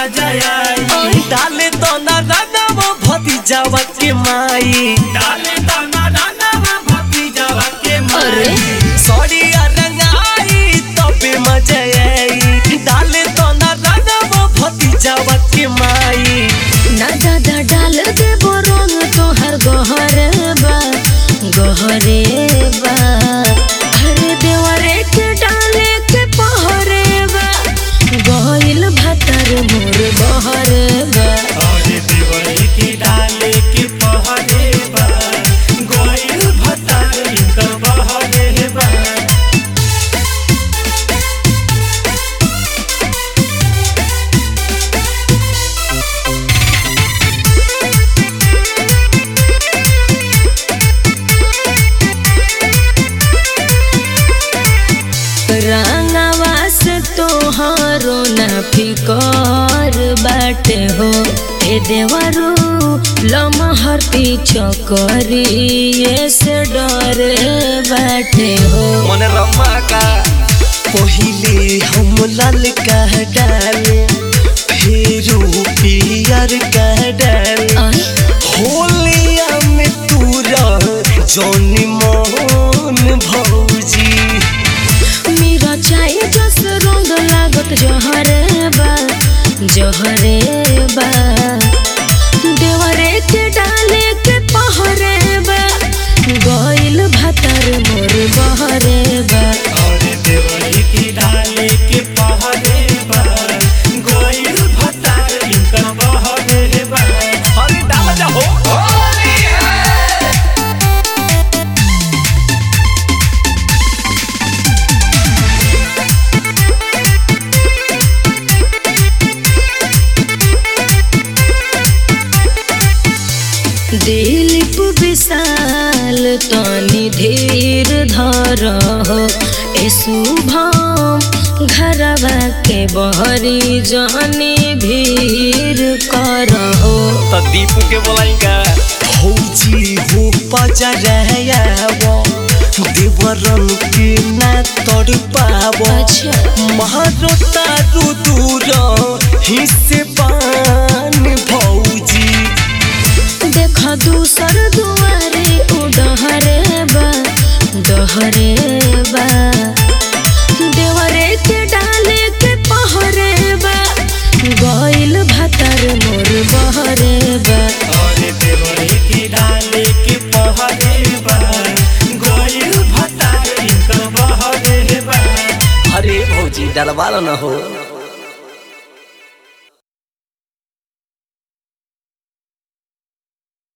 मजा आई डाले तो ना रनम भतीजावा के माई डाले दाना दाना भतीजावा के अरे माई सड़िया रंगाई तबे मजा आई डाले तो ना रनम भतीजावा के माई ना दादा डाल दे रंग तोहर गहरे बा गहरे बा अरे देवरे के डाले के पहरे बा गइल भातर मोर बहरे बा और देवरी की डाले के पहरे बा गोइल भतारी का बहरे बा रंगवा से तोहरो ना फिकर बाटे हो ए देवरू लमहर पीछो करिए से डर बाटे हो मन रमा का पहिले हम लाल कह डाले फिर पियर कह डाले आई होलिया में तू रह जौनी मोहन भौजी मेरा चाय जस रंग लागत जहरे बा जहरे बा देवरे के डाले के पहरे बा गइल भातर मोर बहरे बा और देवरी की डाले के पहरे बा गोइल भतारी का बहरे बा अरे डाल जा हो दिलीप विशाल तनी धीर धर हो ए शुभम घरवा के बहरी जानी भीर कर हो तो दीपू के बोलाएगा भौजी हो पजा रहयावो देवरन के ना तड़ पावो अच्छा मारो तारू दूर हिस्से पान भौजी देख दूसर दुआरे उडहरे बा डहरे बा देवरे के डाले के पहरे बा गइल भातर मोर बहरे बा और देवरी की डाले के पहरे बा गोइल भतारी का बहरे बा अरे भौजी डलवालो न हो